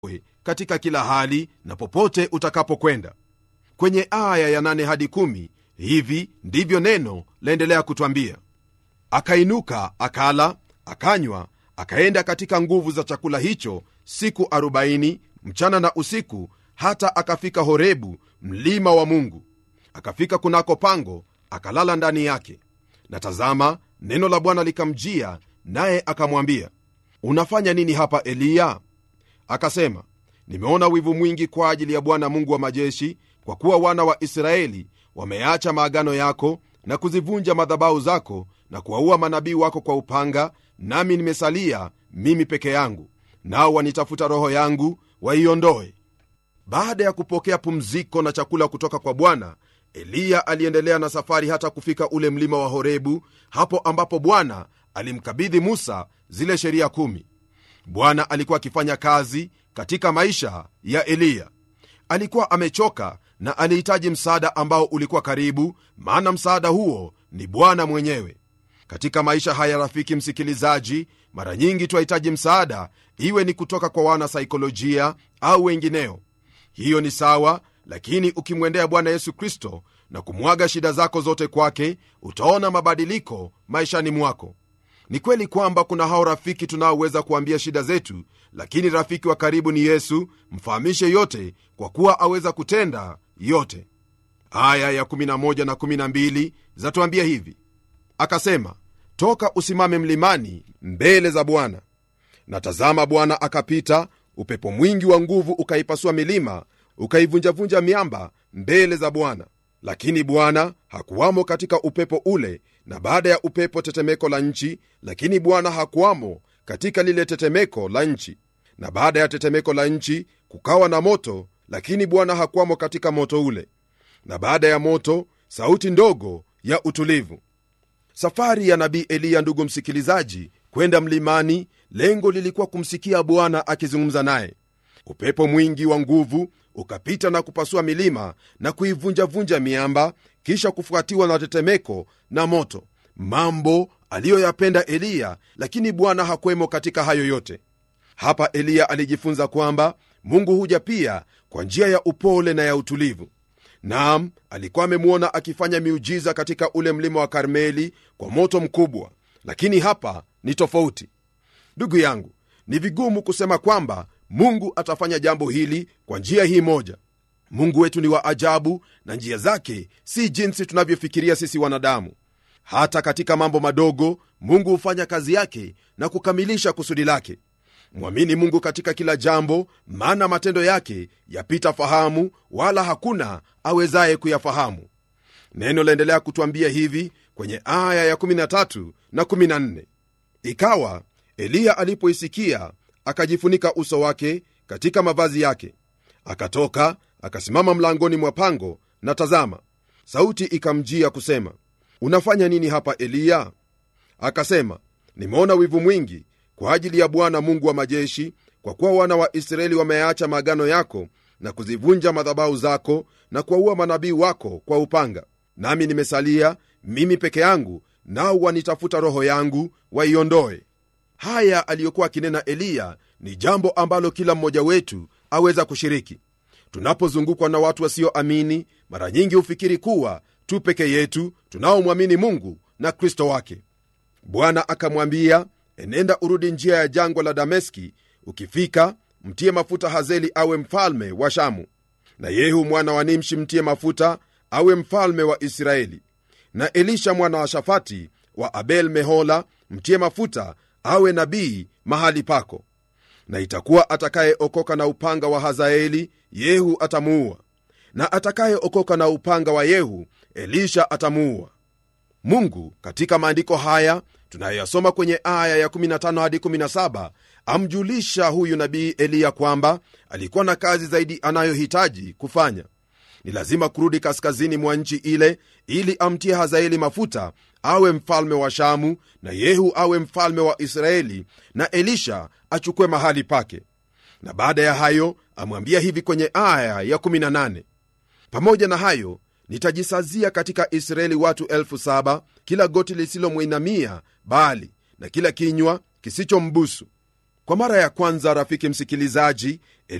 katika kila hali na popote utakapokwenda kwenye aya ya 8 hadi 1 hivi ndivyo neno laendelea kutwambia akainuka akala akanywa akaenda katika nguvu za chakula hicho siku 40 mchana na usiku hata akafika horebu mlima wa mungu akafika kunako pango akalala ndani yake na tazama neno la bwana likamjia naye akamwambia unafanya nini hapa eliya akasema nimeona wivu mwingi kwa ajili ya bwana mungu wa majeshi kwa kuwa wana wa israeli wameacha maagano yako na kuzivunja madhabahu zako na kuwaua manabii wako kwa upanga nami nimesalia mimi peke yangu nao wanitafuta roho yangu waiondoe baada ya kupokea pumziko na chakula kutoka kwa bwana eliya aliendelea na safari hata kufika ule mlima wa horebu hapo ambapo bwana alimkabidhi musa zile sheria kumi bwana alikuwa akifanya kazi katika maisha ya eliya alikuwa amechoka na alihitaji msaada ambao ulikuwa karibu maana msaada huo ni bwana mwenyewe katika maisha haya rafiki msikilizaji mara nyingi twahitaji msaada iwe ni kutoka kwa wana saikolojia au wengineo hiyo ni sawa lakini ukimwendea bwana yesu kristo na kumwaga shida zako zote kwake utaona mabadiliko maishani mwako ni kweli kwamba kuna hao rafiki tunaoweza kuambia shida zetu lakini rafiki wa karibu ni yesu mfahamishe yote kwa kuwa aweza kutenda yote aya ya 11 na 12 zatuambia hivi akasema toka usimame mlimani mbele za bwana na tazama bwana akapita upepo mwingi wa nguvu ukaipasua milima ukaivunjavunja miamba mbele za bwana lakini bwana hakuwamo katika upepo ule na baada ya upepo tetemeko la nchi lakini bwana hakuwamo katika lile tetemeko la nchi na baada ya tetemeko la nchi kukawa na moto lakini bwana hakuwamo katika moto ule na baada ya moto sauti ndogo ya utulivu safari ya nabii eliya ndugu msikilizaji kwenda mlimani lengo lilikuwa kumsikia bwana akizungumza naye upepo mwingi wa nguvu ukapita na kupasua milima na kuivunjavunja miamba kisha kufuatiwa na tetemeko na moto mambo aliyoyapenda eliya lakini bwana hakwemo katika hayo yote hapa eliya alijifunza kwamba mungu huja pia kwa njia ya upole na ya utulivu nam alikuwa amemwona akifanya miujiza katika ule mlima wa karmeli kwa moto mkubwa lakini hapa ni tofauti ndugu yangu ni vigumu kusema kwamba mungu atafanya jambo hili kwa njia hii moja mungu wetu ni wa ajabu na njia zake si jinsi tunavyofikiria sisi wanadamu hata katika mambo madogo mungu hufanya kazi yake na kukamilisha kusudi lake mwamini mungu katika kila jambo maana matendo yake yapita fahamu wala hakuna awezaye kuyafahamu neno laendelea kutwambia hivi kwenye aya ya13 na 14 ikawa eliya alipoisikia akajifunika uso wake katika mavazi yake akatoka akasimama mlangoni mwa pango na tazama sauti ikamjia kusema unafanya nini hapa eliya akasema nimeona wivu mwingi kwa ajili ya bwana mungu wa majeshi kwa kuwa wana wa israeli wameacha maagano yako na kuzivunja madhabahu zako na kuwaua manabii wako kwa upanga nami nimesalia mimi peke yangu nao wanitafuta roho yangu waiondoe haya aliyokuwa akinena eliya ni jambo ambalo kila mmoja wetu aweza kushiriki tunapozungukwa na watu wasioamini mara nyingi hufikiri kuwa tu peke yetu tunaomwamini mungu na kristo wake bwana akamwambia enenda urudi njia ya jangwa la dameski ukifika mtie mafuta hazeli awe mfalme wa shamu na yehu mwana wa nimshi mtie mafuta awe mfalme wa israeli na elisha mwana wa shafati wa abel mehola mtie mafuta awe nabii mahali pako na itakuwa atakayeokoka na upanga wa hazaeli yehu atamuua na atakayeokoka na upanga wa yehu elisha atamuua mungu katika maandiko haya tunayoyasoma kwenye aya ya15 hadi 17 amjulisha huyu nabii eliya kwamba alikuwa na kazi zaidi anayohitaji kufanya ni lazima kurudi kaskazini mwa nchi ile ili amtie hazaeli mafuta awe mfalme wa shamu na yehu awe mfalme wa israeli na elisha achukue mahali pake na baada ya hayo amwambia hivi kwenye aya ya 18 pamoja na hayo nitajisazia katika israeli watu elfu saba kila goti lisilomwinamia bali na kila kinywa kisichombusu kwa mara ya kwanza rafiki msikilizaji